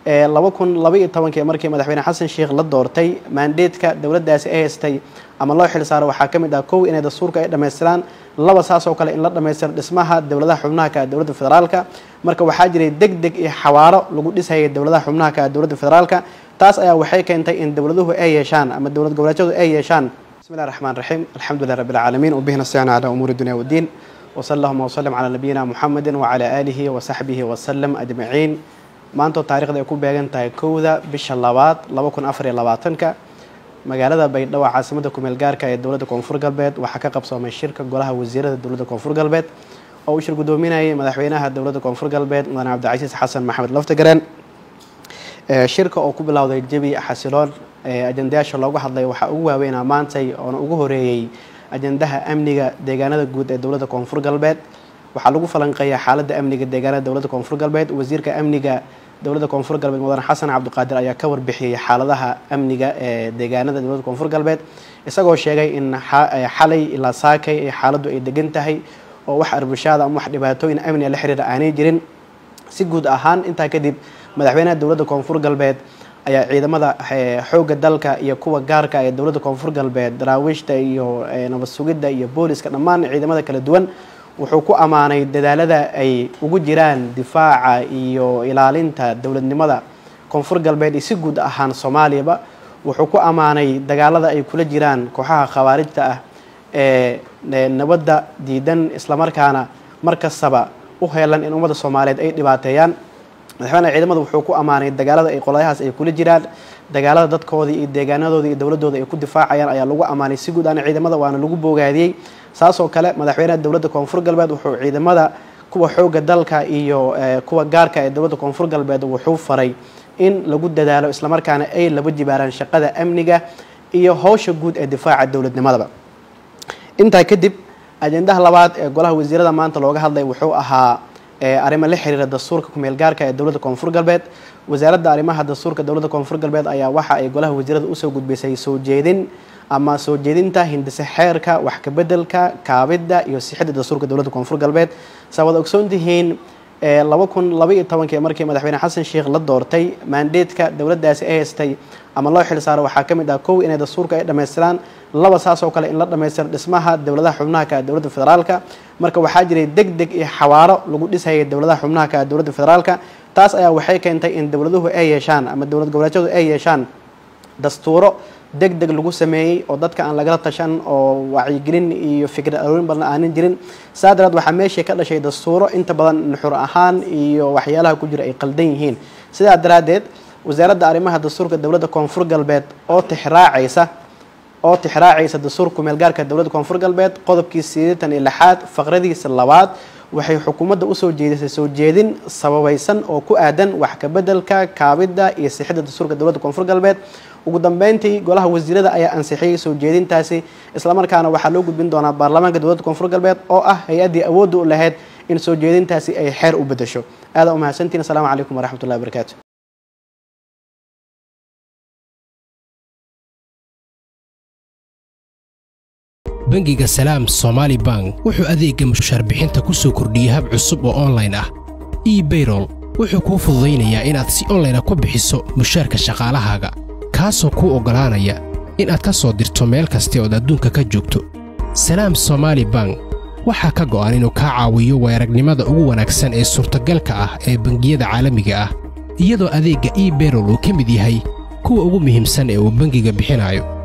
laba kun laba iyo tobankii markii madaxweyne xasan sheekh la doortay maandeedka dowladdaasi ay haystay ama loo xil saaro waxaa ka mid ah kow inay dastuurka ay dhammaystiraan laba saas oo kale in la dhammaystiro dhismaha dowladaha xubnaha ka dowladda federaalka marka waxaa jiray deg deg iyo xawaaro lagu dhisayay dowladaha xubnaha ka dowladda federaalka taas ayaa waxay keentay in dowladuhu ay yeeshaan ama dowlad goboleedyadu ay yeeshaan bismi llahi raxmaan raxiim alxamdulilah rabbi alcaalamiin wabihi nastaciinu calaa umuuri dunya waddiin wsala allahuma wslam calaa nabiyina muxamedi wacalaa aalihi wasaxbihi wasalam ajmaciin maantoo taarikhda ay ku beegan tahay kowda bisha labaad laba kun afar iyo labaatanka magaalada baydhabo caasimadda kumeel gaarka ee dowladda koonfur galbeed waxaa ka qabsoomay shirka golaha wasiirada dowladda koonfur galbeed oo uu shir guddoominayay madaxweynaha dowladda koonfur galbeed mudane cabdicasiis xasan maxamed laftagareen shirka oo ku bilowday jebi xasiloon ajandayaasha loogu hadlay waxaa ugu waaweynaa maantay oona ugu horeeyey ajandaha amniga deegaanada guud ee dowladda koonfur galbeed waxaa lagu falanqeeyaa xaaladda amniga deegaanada dowladda koonfur galbeed wasiirka amniga dowladda koonfur galbeed mudane xasan cabdiqaadir ayaa ka warbixiyey xaaladaha amniga ee deegaanada dowladda koonfur galbeed isagoo sheegay in xalay ilaa saakay ee xaaladdu ay degan tahay oo wax arbushaada ama wax dhibaatooyin amniga la xiriira aanay jirin si guud ahaan intaa kadib madaxweynaha dowladda koonfur galbeed ayaa ciidamada xoogga dalka iyo kuwa gaarka ee dowladda koonfur galbeed daraawiishta iyo nabad sugidda iyo booliska dhammaan ciidamada kala duwan wuxuu ku ammaanay dadaalada ay ugu jiraan difaaca iyo ilaalinta dowladnimada koonfur galbeed iyo si guud ahaan soomaaliyaba wuxuu ku ammaanay dagaalada ay kula jiraan kooxaha khawaarijta ah ee nabadda diidan islamarkaana mar kastaba u heelan in ummadda soomaaliyeed ay dhibaateeyaan madaxweyne ciidamada wuxuu ku ammaanay dagaalada ay qolyahaas ay kula jiraan dagaalada dadkoodii iyo deegaanadooda iyo dowladooda ay ku difaacayaan ayaa lagu ammaanay si guud ahaan ciidamada waana lagu boogaadiyey saasoo kale madaxweynaha dowladda koonfur galbeed wuxuu ciidamada kuwa xooga dalka iyo kuwa gaarka ee dowladda koonfur galbeed wuxuu faray in lagu dadaalo islamarkaana ay laba jibaaraan shaqada amniga iyo howsha guud ee difaaca dowladnimadaba intaa kadib ajendaha labaad ee golaha wasiirada maanta looga hadlay wuxuu ahaa arrimo la xiriira dastuurka kumeel gaarka ee dowladda koonfur galbeed wasaaradda arrimaha dastuurka dowladda koonfur galbeed ayaa waxa ay golaha wasiirada usoo gudbisay soo jeedin ama soo jeedinta hindise xeerka wax kabedelka kaabidda iyo sixidda dastuurka dowladda koonfur galbeed saa wada ogsoon tihiin laba kun laba iyo tobankii markii madaxweyne xasan sheekh la doortay maandeedka dowladdaasi ay haystay ama loo xil saaro waxaa ka mid ah kow inay dastuurka ay dhammaystiraan laba saas oo kale in la dhammaystiro dhismaha dowladaha xubnaha ka dowladda federaalka marka waxaa jiray deg deg iyo xawaaro lagu dhisayay dowladaha xubnaha ka dowladda federaalka taas ayaa waxay keentay in dowladuhu ay yeeshaan ama dowlad goboleedyadu ay yeeshaan dastuuro deg deg lagu sameeyey oo dadka aan lagala tashan oo wacyigelin iyo fikrad aroorin badan aanan jirin saa daraad waxaa meeshii ka dhashay dastuuro inta badan nuxur ahaan iyo waxyaalaha ku jira ay qaldan yihiin sidaa daraaddeed wasaaradda arrimaha dastuurka dowladda koonfur galbeed oo tixraacaysa oo tixraacaysa dastuurka kumeelgaarka dowladda koonfur galbeed qodobkii sideetan iyo lixaad faqradiisa labaad waxay xukuumadda usoo jeedisay soo jeedin sababaysan oo ku aadan wax kabedelka kaabidda iyo sixidda dastuurka dowladda koonfur galbeed ugu dambeyntii golaha wasiirada ayaa ansixiyey soo jeedintaasi islamarkaana waxaa loo gudbin doonaa baarlamaanka dowladda koonfur galbeed oo ah hay-addii awoodda u lahayd in soo jeedintaasi ay xeer u bedesho aadaa umahadsantiin asalaamu calaykum waraxmat ullahi wabarakaatu bangiga salaam somaali bank wuxuu adeegga mushaarbixinta ku soo kordhiyey hab cusub oo onlayn ah ebayrol wuxuu kuu fududaynayaa inaad si onlayna ku bixiso mushaarka shaqaalahaaga kaasoo kuu oggolaanaya inaad ka soo dirto meel kasta ood adduunka ka joogto salaam somaali bank waxaa ka go'an inuu kaa caawiyo weeragnimada ugu wanaagsan ee suurtagalka ah ee bangiyada caalamiga ah iyadoo adeegga ebayrol uu ka mid yahay kuwa ugu muhiimsan ee uu bangiga bixinayo